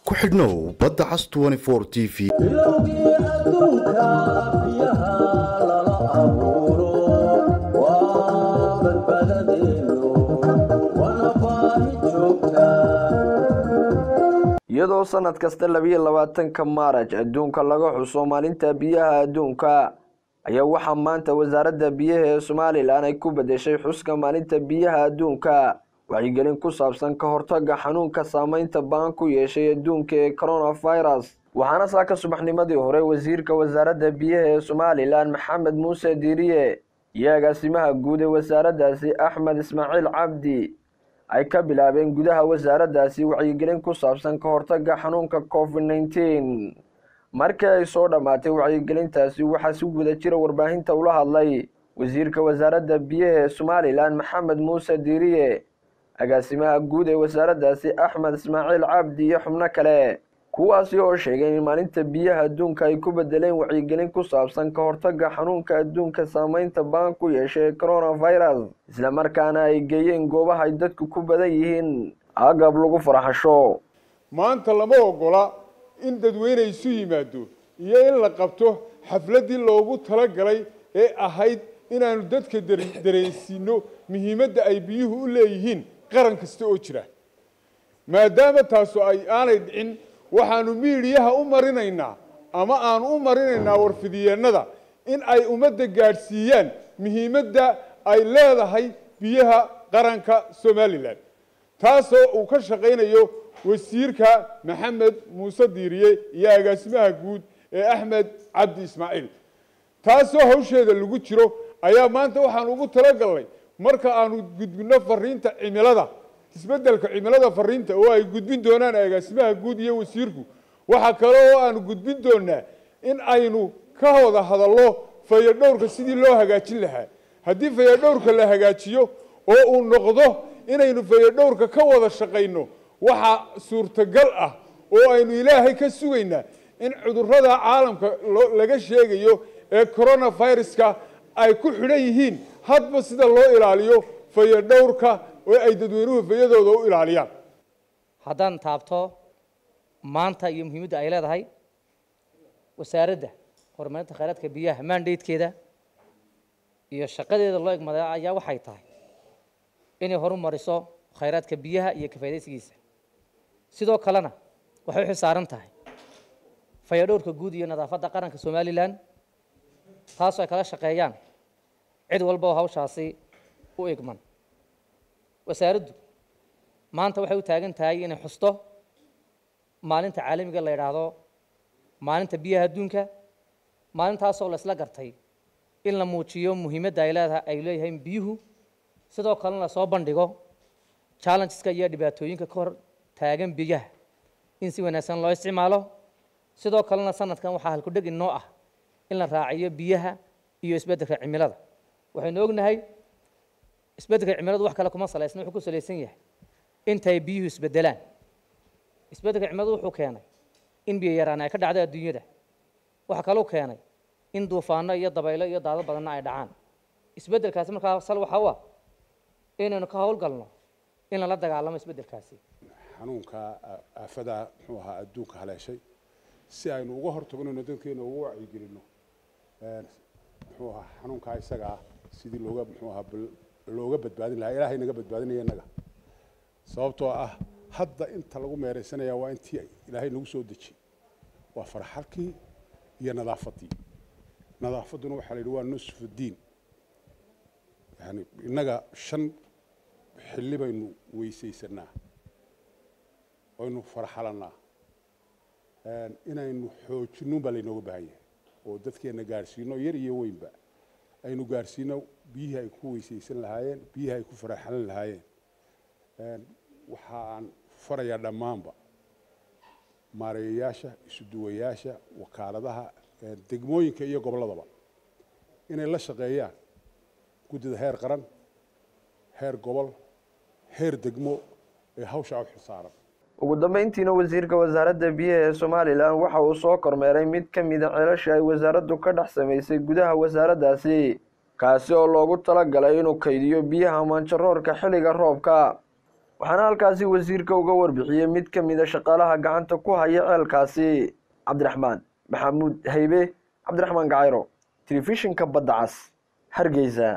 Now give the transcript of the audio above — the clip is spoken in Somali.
ku xidhnow badda cas t v bilowgii adduunka biyaha lala abuuro waa badbaadadeenu waana baahi joogta iyadoo sanad kasta labiyo labaatanka maaraj adduunka laga xuso maalinta biyaha adduunka ayaa waxaa maanta wasaaradda biyaha ee somalilan ay ku bedeshay xuska maalinta biyaha adduunka wacyigelin ku saabsan ka hortaga xanuunka saameynta baan ku yeeshay adduunka ee coronavirus waxaana saaka subaxnimadii hore wasiirka wasaaradda biyaha ee somalilan maxamed muuse diiriye iyo agaasimaha guud ee wasaaraddaasi axmed ismaaciil cabdi ay ka bilaabeen gudaha wasaaraddaasi wacyigelin ku saabsan ka hortaga xanuunka covid nneteen markii ay soo dhammaatay wacyigelintaasi waxaa si guda jira warbaahinta ula hadlay wasiirka wasaaradda biyaha ee somalilan maxamed muuse diiriye agaasimaha guud ee wasaaraddaasi axmed ismaaciil cabdi iyo xubno kale kuwaasi oo sheegay in maalinta biyaha adduunka ay ku bedeleen wacyigelin ku saabsan ka hortaga xanuunka adduunka saameynta baan ku yeeshay coronavirus islamarkaana ay geeyeen goobaha ay dadku ku badan yihiin agab lagu farxasho maanta lama ogola in dadweyne isu yimaado iyo in la qabto xafladdii loogu talagalay ee ahayd inaanu dadka dar- dareensiino muhiimadda ay biyuhu u leeyihiin qaran kasta oo jira maadaama taasu ay aanay dhicin waxaanu miidiyaha u marinaynaa ama aanu u marinaynaa warfidiyeennada in ay ummadda gaadhsiiyaan muhiimadda ay leedahay biyaha qaranka somalilan taasoo uu ka shaqaynayo wasiirka maxamed muuse diiriye iyo agaasimaha guud ee axmed cabdi ismaaciil taasoo hawsheeda lagu jiro ayaa maanta waxaan ugu talagalnay marka aanu gudbinno fariinta cimilada isbeddelka cimilada fariinta oo ay gudbin doonaan agaasimaha guud iyo wasiirku waxaa kale oo aanu gudbin doonaa in aynu ka wada hadallo fayadhowrka sidii loo hagaajin lahaa haddii fayadhowrka la hagaajiyo oo uu noqdo inaynu fayadhowrka ka wada shaqayno waxaa suurtagal ah oo aynu ilaahay ka sugaynaa in cudurrada caalamka loo- laga sheegayo ee coronaviruska ay ku xidhan yihiin hadba sida loo ilaaliyo fayadhowrka oo ay dadweynuhu fayadooda u ilaaliyaan haddaan taabto maanta iyo muhiimadda ay leedahay wasaaradda horumarinta khayraadka biyaha mandatekeeda iyo shaqadeeda loo egmaday ayaa waxay tahay inay horumariso khayraadka biyaha iyo ka faydaysigiisa sidoo kalena waxay u xilsaaran tahay fayadhowrka guud iyo nadaafadda qaranka somalilan taasoo ay kala shaqeeyaan cid walba oo hawshaasi u egman wasaaraddu maanta waxay u taagan tahay inay xusto maalinta caalamiga la yidhaahdo maalinta biyaha adduunka maalintaasoo la isla gartay in la muujiyo muhiimadda ay leedahay ay leeyihiin biyuhu sidoo kalena la soo bandhigo challengeska iyo dhibaatooyinka ka hor taagan biyaha in si wanaagsan loo isticmaalo sidoo kalena sanadkan waxaa halkudheg inoo ah in la raaciyo biyaha iyo isbeddelka cimilada waxaynu ognahay isbeddelka cimiladu wax kale kuma salaysna wuxuu ku salaysan yahay intay biyuhu isbedelaan isbeddelka cimiladu wuxuu keenay in biyo yaraan ay ka dhacdo adduunyada waxaa kaloo keenay in duufaano iyo dabaylo iyo daado badanna ay dhacaan isbeddelkaasi markaa sal waxa u ah inaynu ka howlgalno in lala dagaalamo isbeddelkaasi xanuunka aafada muxuu ahaa adduunka haleeshay si aynu uga hortagnayno dadkeena uga wacyigelinno muxuu ahaa xanuunkaa isaga ah sidii looga muxuu ahaa bal- looga badbaadin lahaa ilaahay naga badbaadinaya innaga sababtoo ah hadda inta lagu meeraysanaya waa intii ilaahay nagu soo deji waa farxalkii iyo nadaafaddii nadaafadduna waxaa la yidhi waa nusfu diin yani innaga shan xilli baynu weysaysanaa waynu farxalannaa inaynu xoojinno baa laynooga baahan yahay oo dadkeenna gaadhsiino yar iyo weynba aynu gaadhsiino biyihii ay ku weysaysan lahaayeen biyihii ay ku faraxalan lahaayeen waxa aan farayaa dhammaanba maareeyayaasha isuduwayaasha wakaaladaha degmooyinka iyo gobolladaba inay la shaqeeyaan guddida heer qaran heer gobol heer degmo ee hawshaa u xilsaaran ugu dambeyntiina wasiirka wasaaradda biyaha ee somalilan waxa uu soo kormeeray mid ka mida ceelasha ay wasaaraddu ka dhex samaysay gudaha wasaaraddaasi kaasi oo loogu talagalay inuu kaydiyo biyaha maanjaroorka xilliga roobka waxaana halkaasi wasiirka uga warbixiyey mid ka mid a shaqaalaha gacanta ku haya ceelkaasi cabdiraxmaan maxamuud haybe cabdiraxmaan gacayro telefishinka badda cas hargeysa